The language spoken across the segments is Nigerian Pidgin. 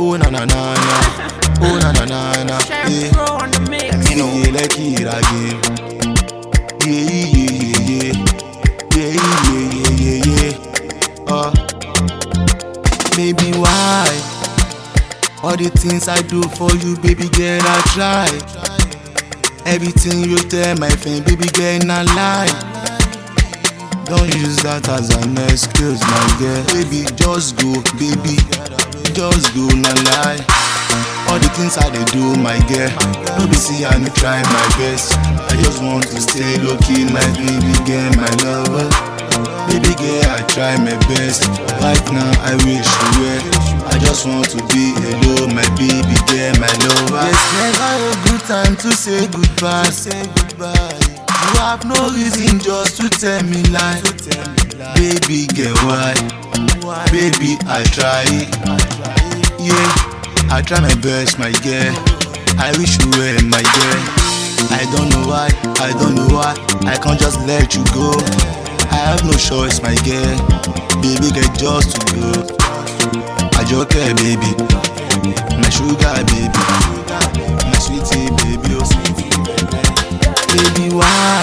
Oh na na na na. Oh na na na na. Yeah. Pro on the mix. You know, yeah, like it again. Yeah, yeah, yeah, yeah. Yeah, yeah, yeah, yeah, yeah. Uh, baby, why? All the things I do for you, baby girl, I try. Everything you tell my friend, baby girl, not lie. Don't use that as an excuse, my girl. Baby, just go, baby. Just go, not lie. All the things I dey do, my girl. No be see I no try my best. I just want to stay low key, my baby girl, my lover. Baby girl, I try my best. Right now, I wish you were. I just want to be alone, my baby girl, my lover. It's never a good time to say goodbye. Say goodbye. You have no reason just to tell me lie. Baby girl, why? Baby, I try. Yeah. I try my best, my girl. I wish you were my girl. I don't know why, I don't know why. I can't just let you go. I have no choice, my girl. Baby, get just to go. I just care, baby. My sugar, baby. My sweetie, baby. Oh, sweetie, baby, why?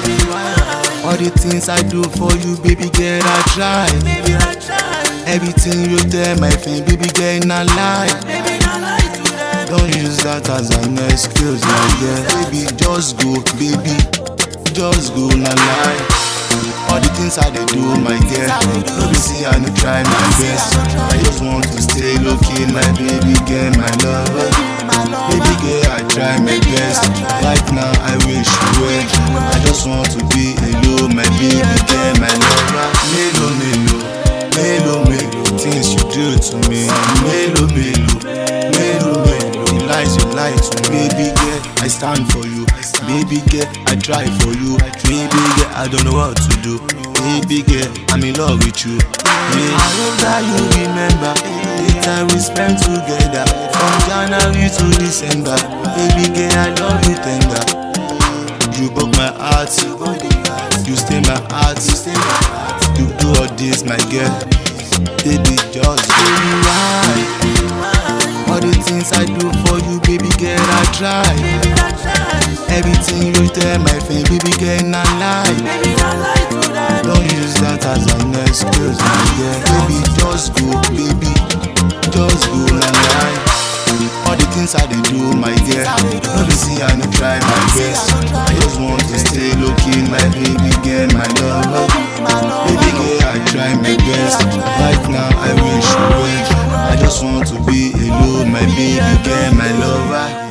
All the things I do for you, baby girl, I try. Baby, I try. Everything you tell my friend, baby girl, not lie. Baby, not lie to them. Don't use that as an excuse, my girl. Baby, just go, baby. Just go, na lie. All the things I dey do, my girl. No be see I no try my best. I just want to stay low key, my baby girl, my lover. Baby girl, I try my best. Right now, I wish you were. I just want to be alone, my baby girl, my lover. Melo, melo, melo, melo. Things you do to me, melo, melo, melo, melo. The lies you lie to me, baby girl. I stand for you, baby girl. I try for you, baby girl. I don't know what to do, baby girl. I'm in love with you. Yeah. I hope that you remember the time we spent together from January to December. Baby girl, I love you tender. You broke my heart, you stay my heart. You do all this, my girl. Baby, just baby, why? All the things I do for you, baby girl, I try. Baby, I try. Everything you tell my friend, baby girl, not lie. Baby, not lie to them. Don't use that as an excuse, my girl. Baby, just go, baby. Just go, na lie. All the things I dey do, my girl. No be see I no try my best. I just want to stay low key, my baby girl, my lover. Baby girl, I try my best. Right now, I wish you were. I just want to be alone, my baby girl, my lover.